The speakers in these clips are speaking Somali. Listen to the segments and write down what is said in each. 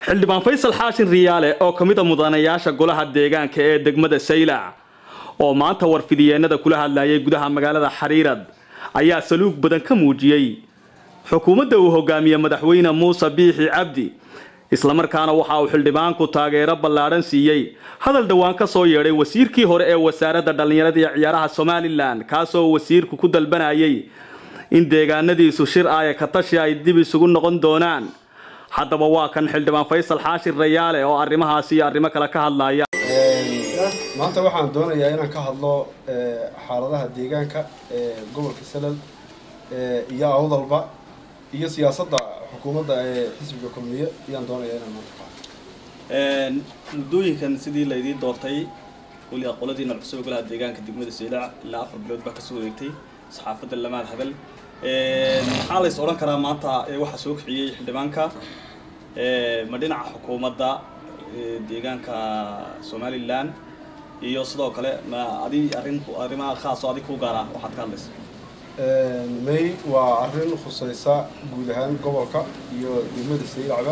xildhibaan faysal xaashin riyaale oo ka mid a mudanayaasha golaha deegaanka ee degmada saylac oo maanta warfidiyeenada kula hadlayay gudaha magaalada xariirad ayaa saluug badan ka muujiyey xukuumadda uu hogaamiye madaxweyne muuse biixi cabdi islamarkaana waxa uu xildhibaanku taageero ballaadhan siiyey hadal dhowaan ka soo yeedhay wasiirkii hore ee wasaaradda dhallinyarada iyo ciyaaraha somalilan kaasoo wasiirku ku dalbanayay in deegaanadiisu shir aaya ka tashi ay dib isugu noqon doonaan haddaba waa kan xildhibaan faysal xaashir rayaale oo arrimahaasi iyo arrimo kale ka hadlaya maanta waxaan doonayaa inaan ka hadlo xaaladaha deegaanka ee gobolka salal iyo awdalba iyo siyaasadda xukuumadda ee xisbiga kulmiye ayaan doonayaa inaan maanta ka hadlo muddooyinkan sidii laydiin doortay weli aqoladiina cusub golaha deegaanka degmada saylac ilaa afar bilood baa kasoo wareegtay saxaafadda lamaad hadal maxaa lays odhan karaa maanta waxaa soo kiciyey xildhibaanka ma dhinaca xukuumadda deegaanka somalilan iyo sidoo kale ma adi arrin arrimaha khaasoo adig ku gaara waxaad ka hadlaysa may waa arrin khusaysa guud ahaan gobolka iyo degmada saylacba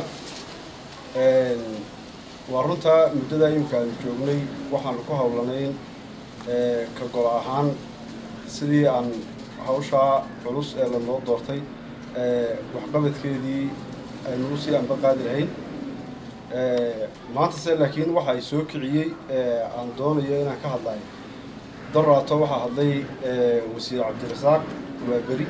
waa runtaa muddada imika aanu joognay waxaanu ku hawlanayn ka gol ahaan sidii aan hawshaa culus ee lanoo doortay waxqabadkeedii aynu usii anba qaadi lahayn maanta se laakiin waxa ay soo kiciyey aan doonayo inaan ka hadlayo daraato waxaa hadlay wasiir cabdirasaaq waaberi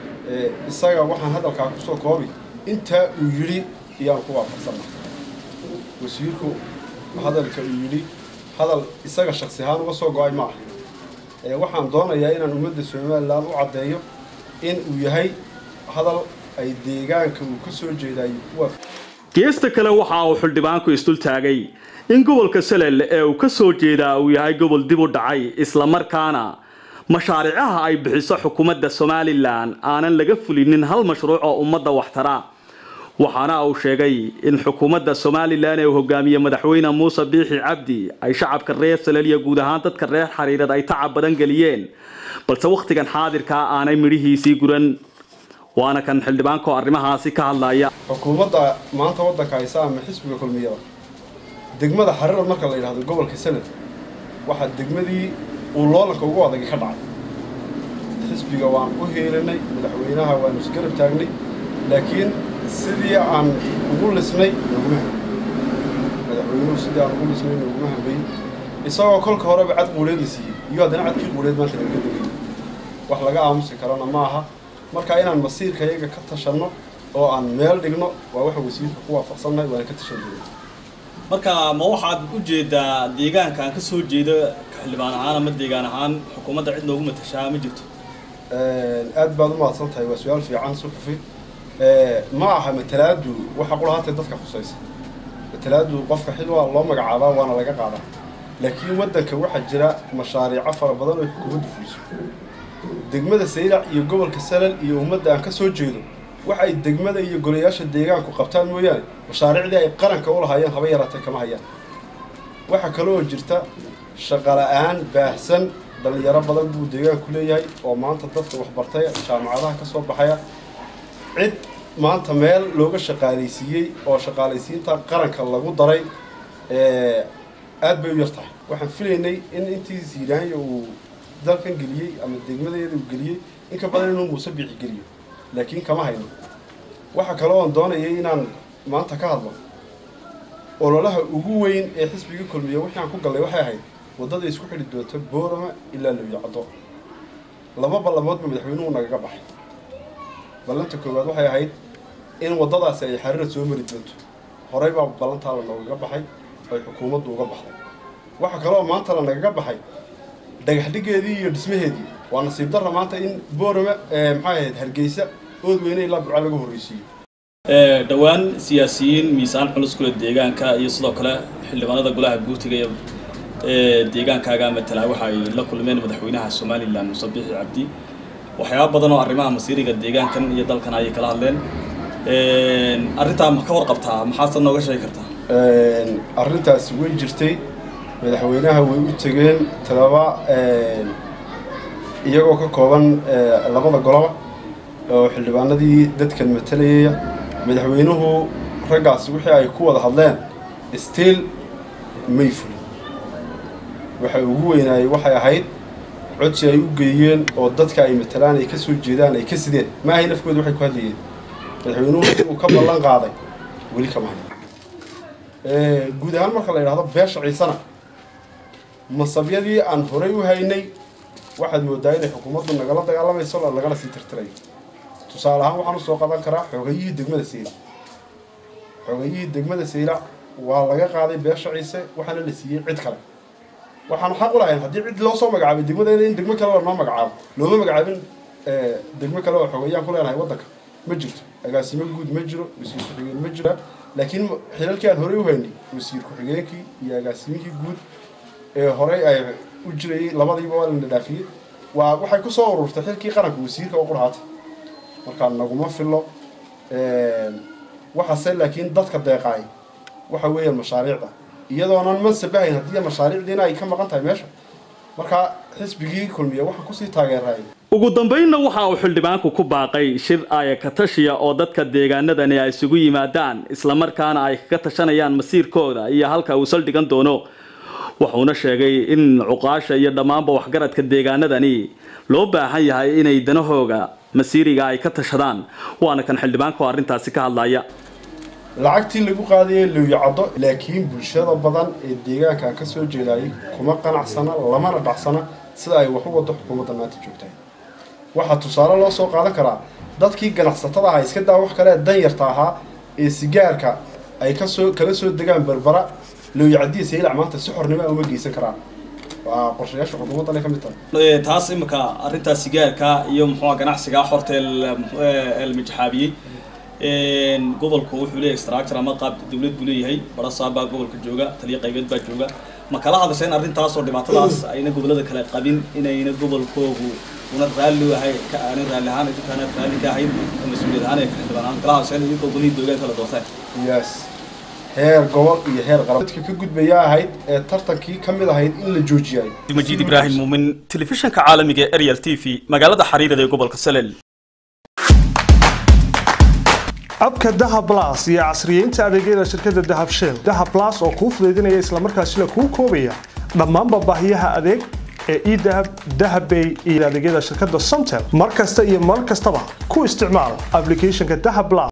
isaga waxaan hadalkaa kusoo koobi intaa uu yidhi iyaan ku waafaqsanna wasiirku hadalka uu yidhi hadal isaga shaksi ahaan uga soo go-ay ma ah waxaan doonayaa inaan ummadda somalilan u caddeeyo in uu yahay hadal ay deegaanka uu ka soo jeedayo kuwa geesta kale waxa uu xildhibaanku isdul taagay in gobolka salel ee uu ka soo jeedaa uu yahay gobol dib u dhacay islamarkaana mashaariicaha ay bixiso xukuumadda somalilan aanan laga fulinin hal mashruuc oo ummadda waxtara waxaana uu sheegay in xukuumadda somalilan ee uu hogaamiye madaxweyne muuse biixi cabdi ay shacabka reer salel iyo guud ahaan dadka reer xariirad ay tacab badan geliyeen balse wakhtigan xaadirkaa aanay midhihiisii guran waana kan xildhibaankaoo arrimahaasi ka hadlaya xukuumadda maanta waddanka haysa ama xisbiga kulmiyada degmada xariirad marka la yidhahdo gobolka sanad waxaa degmadii uu loolanka ugu adagi ka dhacay xisbiga waan u heelinay madaxweynaha waanu isgarab taagnay laakiin sidii aan ugu lisnay noguma hambay madaxweynuhu sidii aan ugu lisnay noguma hambay isagoo kolka horeba cad quuleed la siiyey iyo haddana cadkii quuleed maanta nagaga degay wax laga aamusi karana ma aha marka inaan masiirka iyaga ka tashanno oo aan meel dhigno waa waxa wasiirka ku waafaqsannahay waana ka tashan doona marka ma waxaad u jeedaa deegaanka aan ka soo jeedo xildhibaan ahaan ama deegaan ahaan xukuumadda cid noogu matashaa ma jirto aad baad u mahadsan tahay waa su-aal fiican suxufi ma aha matalaadu waxa qulahaatee dadka khusaysa matalaadu qofka xil waa loo magacaabaa waana laga qaadaa laakiin waddanka waxaa jira mashaariico fara badan oo xukuumaddu fuliso degmada saylac iyo gobolka salal iyo ummadda aan ka soo jeedo waxa ay degmada iyo golayaasha deegaanku qabtaan mooyaane mashaariicdii ay qaranka u lahaayeen haba yaraatee kama hayaan waxaa kale oo jirta shaqala-aan baahsan dhallinyaro badan buu deegaanku leeyahay oo maanta dadka waxbartay jaamacadaha ka soo baxaya cid maanta meel looga shaqaalaysiiyey oo shaqaalaysiinta qaranka lagu daray aad bay u yar tahay waxaan filaynay in intii siiraanya uu dalkan geliyey ama degmadeeda uu geliyey in ka badan inuu muuse biixi geliyo laakiin kama hayno waxa kale oon doonayay inaan maanta ka hadlo ololaha ugu weyn ee xisbiga kulmiya wixii aan ku gallay waxay ahayd waddada isku xidhi doonta boorama ilaa looyacdo laba ballamoodba madaxweynuhu nagaga baxay ballanta koowaad waxay ahayd in waddadaasi ay xariirad soo mari doonto horey baa ballantaa la noogaga baxay ay xukuumaddu uga baxday waxa kale oo maanta la nagaga baxay dhagaxdhigeedii iyo dhismaheedii waa nasiib darra maanta in boorama maxay ahayd hargeysa ood weyne ilaa burca laga horreysiiyo dhowaan siyaasiyiin miisaan culus kule deegaanka iyo sidoo kale xildhibaanada golaha guurtiga ee deegaankaaga matala waxa ay la kulmeen madaxweynaha somalilan muuse biixi cabdi waxyaaba badan oo arrimaha masiiriga deegaankan iyo dalkan ayay kala hadleen arrintaa ma ka warqabtaa maxaadse nooga sheegi kartaa arrintaasi way jirtay madaxweynaha way u tegeen talaba iyagoo ka kooban labada goloba oo xildhibaanadii dadkan matalayaya madaxweynuhu raggaasi wixii ay ku wada hadleen stiil may fulin waxay ugu weynaayey waxay ahayd codsi ay u geeyeen oo dadka ay matalaan ay ka soo jeedaan ay ka sideen maahay nafkooda waxay ku hadlayeen madaxweynuhu inuu ka ballan qaaday weli kama hayo guud ahaan marka la yidhahdo beesha ciisana masabyadii aan horay u haynay waxaad moodaa inay xukuumaddu nagala dagaalamayso lagala sii tirtirayo tusaale ahaan waxaan usoo qadan karaa xoogayihii degmada saylac xoogayihii degmada saylac waa laga qaaday beesha ciise waxaana la siiyey cid kale waxaan xaq u lahayn haddii cid loo soo magacaabay degmadeena in degmo kale lanoo magacaabo looma magacaabin degmo kale oo xoogayaan ku leenahay waddanka ma jirto agaasimo guud ma jiro wasiir ku-xigeen ma jira laakiin xilalkii aan horey u haynay wasiir ku-xigeenkii iyo agaasimihii guud ee horey ay u jirayay labadiiba waa lana dhaafiyey waa waxay ku soo ururtay xilkii qaranka wasiirka oo qurhaatay markaa naguma filo waxaase laakiin dadka deeqaay waxa weeyaan mashaariicda iyadoonan mansabahayn haddii mashaariicdiina ay ka maqan tahay meesha markaa xisbigii kulmiya waxaan kusii taageerayay ugu dambaynna waxa uu xildhibaanku ku baaqay shir aaya ka tashiya oo dadka deegaanadani ay isugu yimaadaan islamarkaana ay kaga tashanayaan masiirkooda iyo halka uu saldhigan doono wuxuuna sheegay in cuqaasha iyo dhammaanba waxgaradka deegaanadani loo baahan yahay inay danahooga masiiriga ay ka tashadaan waana kan xildhibaanku arrintaasi ka hadlaya lacagtii lagu qaadayay lowyacaddo laakiin bulshada badan ee deegaankan ka soo jeedayay kuma qanacsana lamana dhacsana sida ay wax u wado xukuumadda maanta joogtahay waxaa tusaale loo soo qaadan karaa dadkii ganacsatada ahaa iska daa wax kale dan yarta ahaa ee sigaarka ay kasoo kala soo degaan berbera lowyacadiya saylac maanta si xornimo uma geysan karaan waa qorshayaasha xukuumaddan ay ka mid tahay taas imika arrintaa sigaarka iyo muxuua ganacsiga xorta la majaxaabiyey gobolku wuxuu leeyahay structure ama qaab dawlad buu leeyahay barasaabaa gobolka jooga taliya qaybeed baa jooga ma kala hadasheen arrintaasoo dhibaatadaas ayna gobolada kale qabin inayna gobolkoogu una raalli ahay ka aanin raalli ahaan idinkaana raalli ka ahayn mas-uuliyad ahaan ee ka xildhibaan ahaan kala hadasheen idinkoo golihii deegaanka la doorteen yes heer gobol iyo heer qaran dadka ka gudbaya ahayd ee tartankii ka mid ahayd in la joojiyay majiid ibraahim muumin telefishanka caalamiga ee ariel t v magaalada xariirada ee gobolka salel abka dahab blas iyo casriyeynta adeegyada shirkadda dahab shell dahab blas oo kuu fudaydinaya islamarkaasina kuu koobaya dhammaanba baahiyaha adeeg ee edahab dahabbay iyo adeegyada shirkadda somtel mar kasta iyo mar kastaba ku isticmaal applicationka dahab blas